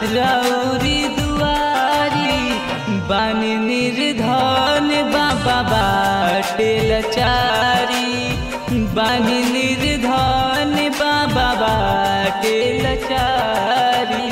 रौरी दुआरी बानी निर्धन बाबा बाटे लचारी बानी निर्धन बाबा बाटे लचारी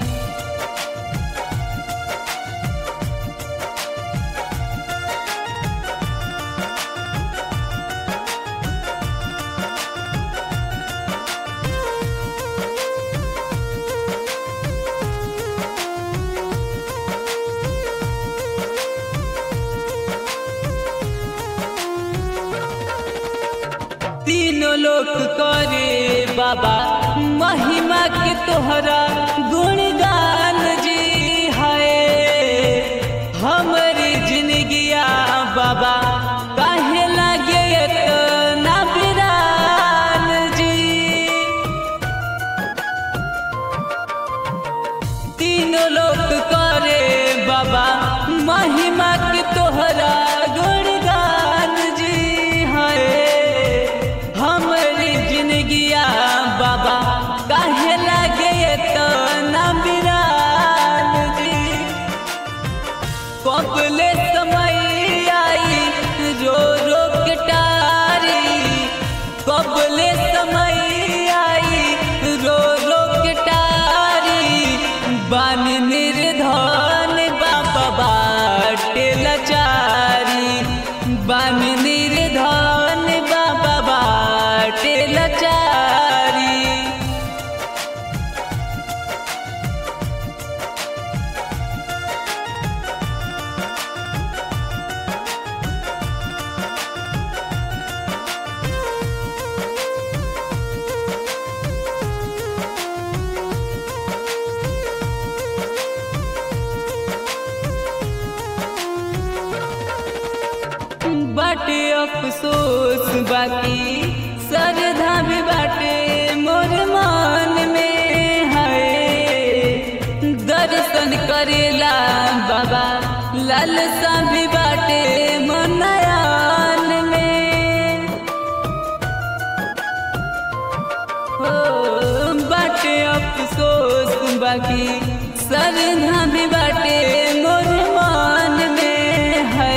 तीनों लोक करे बाबा महिमा के तोहरा गुणगान जी है हमारी जिंदगिया बाबा काहे लगे ना बिरान जी तीनों लोक करे बाबा महिमा के तोहरा गुणगान जी है हमारी जिंदगिया बाबा काहे लगे तो ना बिरान जी कबले समय आई रो रो के टारी कबले समय आई रो रो के टारी बान निर्धन बाबा बाटे लचारी बान निर्धन बाबा बाटे लचारी बाटे अफसोस बाकी सरधा भी बाटे मोर मान में है दर्शन करेला बाबा लालसा भी बाटे मनयान में हो बाटे अफसोस बाकी सरधा भी बाटे मोर मान में है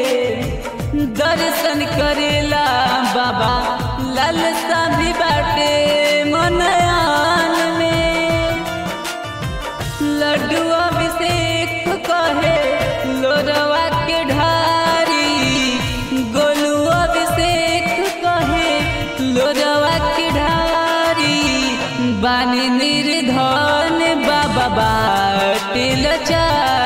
दर्शन करेला बाबा लालसा भी बाटे मनयान में लड्डू अभिषेक कहे लोरवा के ढारी गोलू अभिषेक कहे लोरवा के ढारी बानी निर्धन बाबा बाटे लचारी